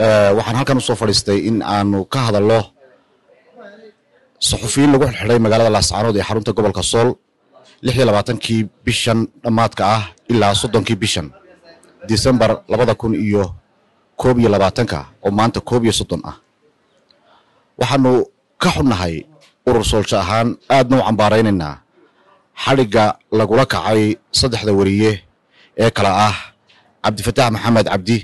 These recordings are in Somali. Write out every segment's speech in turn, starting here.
waxaan halkan usoo fadhiistay in aanu ka hadalno saxufiyiin lagu xidxidhay magaalada laascaanood ee xarunta gobolka sool lix iyo labaatankii bishan dhammaadka ah ilaa soddonkii bishan disembar labada kun iyo koob iyo labaatanka oo maanta koob iyo soddon ah waxaanu ka xunnahay urur soolsho ahaan aadna u cambaaraynaynaa xadhigga lagula kacay saddexda weriye ee kala ah cabdifataax maxamed cabdi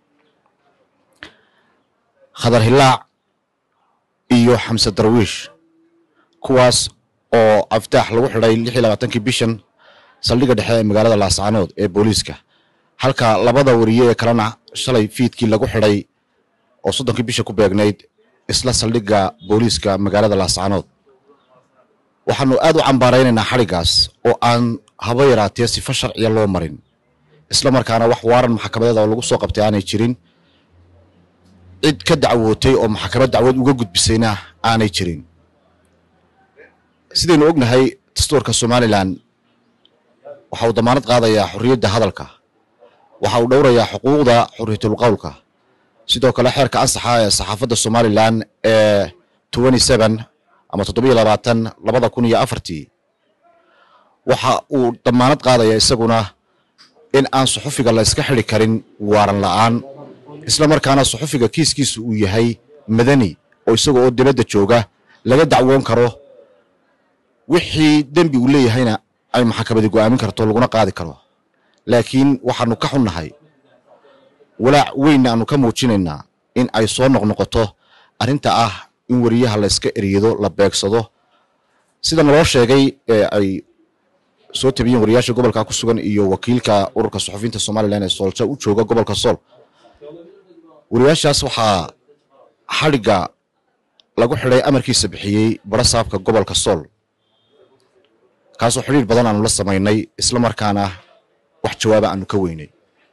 khadar hilaac iyo xamse darwiish kuwaas oo aftaax lagu xidhay lix iyo labaatankii bishan saldhigga dhexe ee magaalada laascaanood ee booliiska halka labada weriye ee kalena shalay fiidkii lagu xidhay oo soddonkii bisha ku beegnayd isla saldhigga booliiska magaalada laascaanood waxaanu aad u cambaaraynaynaa xadhiggaas oo aan haba yaraatee sifo sharciya loo marin isla markaana wax waaran maxkamadeed oo lagu soo qabtay aanay jirin cid ka dacwootay oo maxkamad dacwad uga gudbisayna aanay jirin sidaynu ognahay dastuurka somalilan waxa uu damaanad qaadayaa xorriyadda hadalka waxa uu dhowrayaa xuquuqda xorriyatul qowlka sidoo kale xeerka ansaxa ee saxaafadda somalilan ee ama toddobiyo labaatan labada kun iyo afartii waxa uu damaanad qaadayaa isaguna in aan suxufiga la iska xidi karin waaran la'aan isla markaana suxufiga kiiskiisu uu yahay madani oo isaga oo dibadda jooga laga dacwoon karo wixii dembi uu leeyahayna ay maxkamadi go'aamin karto laguna qaadi karo laakiin waxaanu ka xunnahay walaac weynna aanu ka muujinaynaa in ay soo noqnoqoto arrinta ah in weriyaha la iska eryado la beegsado sida naloo sheegay ee ay soo tabiyeen wariyaasha gobolka ku sugan iyo wakiilka ururka suxufiyiinta somalilan ee soolja u jooga gobolka sool wariyaashaas waxaa xadhigga lagu xidhay amarkiisa bixiyey barasaabka gobolka sool kaasoo xidhiir badan aanu la samaynay isla markaana wax jawaaba aanu ka weynay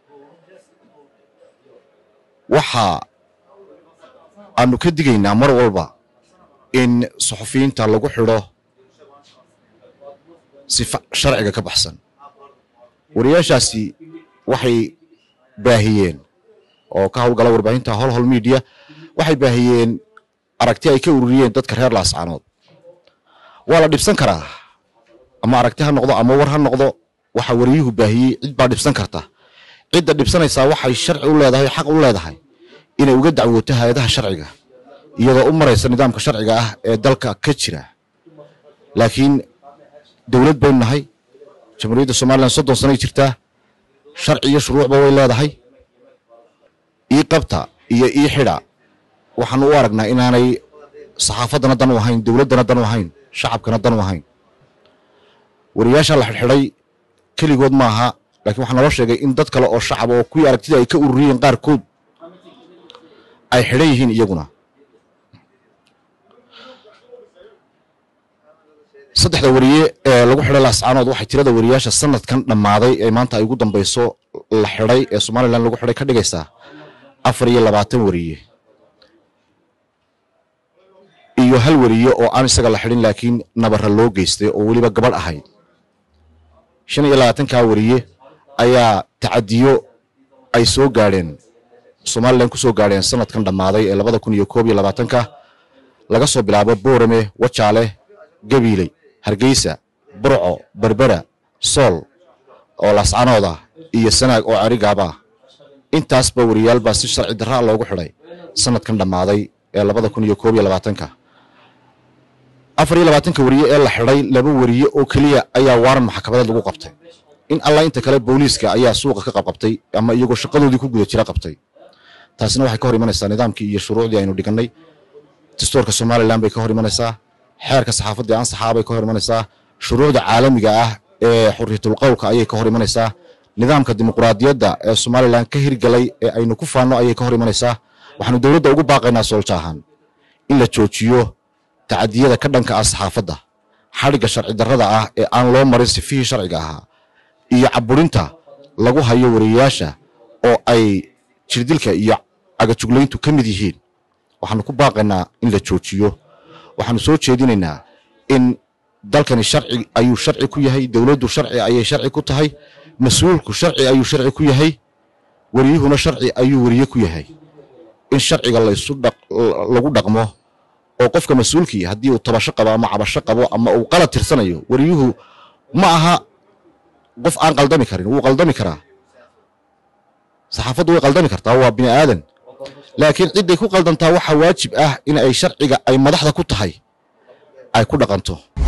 waxa aanu ka digaynaa mar walba in suxufiyiinta lagu xidho sifa sharciga ka baxsan wariyaashaasi waxay baahiyeen oo ka howlgala warbaahinta holhol media waxay baahiyeen aragti ay ka ururiyeen dadka reer laascaanood waa la dhibsan karaa ama aragti ha noqdo ama war ha noqdo waxa wariyuhu baahiyey cid baa dhibsan karta cidda dhibsanaysaa waxay sharci u leedahay xaq u leedahay inay uga dacwooto hay-adaha sharciga iyadoo u maraysa nidaamka sharciga ah ee dalka ka jira laakiin dowlad baynu nahay jamhuuriyadda somalilan soddon sanay jirtaa sharci iyo shuruucba way leedahay ii qabta iyo ii xidha waxaanu u aragnaa inaanay saxaafaddana dan u ahayn dowladdana dan u ahayn shacabkana dan u ahayn wariyaasha la xidxidhay keligood maaha laakiin waxaa naloo sheegay in dad kale oo shacab oo kuwii aragtida ay ka ururiyeen qaarkood ay xidhan yihiin iyaguna saddexda weriye ee lagu xidhay laascaanood waxay tirada weriyaasha sanadkan dhammaaday ee maanta ay ugu dambayso la xidhay ee somalilan lagu xidhay ka dhigaysaa afar iyo labaatan weriye iyo hal weriye oo aan isaga la xidhin laakiin nabara loo geystay oo weliba gabadh ahayd shan iyo labaatankaa weriye ayaa tacadiyo ay soo gaadheen somalilan ku soo gaadheen sanadkan dhammaaday ee labada kun iyo koob iyo labaatanka laga soo bilaabo boorame wajaale gabiiley hargeysa burco berbera sool oo laascaanood ah iyo sanaag oo cerigaaba ah intaasba weriyaal baa si sharci darraa loogu xidhay sanadkan dhammaaday ee labada kun iyo koob iyo labaatanka afar iyo labaatanka weriye ee la xidhay laba weriye oo keliya ayaa waaran maxkamadeed lagu qabtay in alla inta kale booliiska ayaa suuqa ka qabqabtay ama iyagoo shaqadoodii ku guda jira qabtay taasina waxay ka hor imanaysaa nidaamkii iyo shuruucdii aynu dhigannay dastuurka somalilan bay ka hor imanaysaa xeerka saxaafaddii ansaxaa bay ka hor imanaysaa shuruucda caalamiga ah ee xurriyatul qowlka ayay ka hor imanaysaa nidaamka dimuquraadiyadda ee somalilan ka hirgalay ee aynu ku faanno ayay ka hor imanaysaa waxaanu dowladda ugu baaqaynaa soolja ahaan in la joojiyo tacadiyada ka dhanka ah saxaafadda xadhigga sharci darrada ah ee aan loo marin sifihii sharciga ahaa iyo caburinta lagu hayo wariyayaasha oo ay jirdilka iyo cagajuglayntu ka mid yihiin waxaanu ku baaqaynaa in la joojiyo waxaanu soo jeedinaynaa in dalkani sharci ayuu sharci ku yahay dowladdu sharci ayay sharci ku tahay mas-uulku sharci ayuu sharci ku yahay weriyuhuna sharci ayuu weriye ku yahay in sharciga laysu lagu dhaqmo oo qofka mas-uulkii haddii uu tabasho qabo ama cabasho qabo ama uu qalad tirsanayo wariyuhu ma aha qof aan qaldami karin wuu qaldami karaa saxaafaddu way qaldami kartaa waa bini aadan laakiin cidday ku qaldantaa waxaa waajib ah in ay sharciga ay madaxda ku tahay ay ku dhaqanto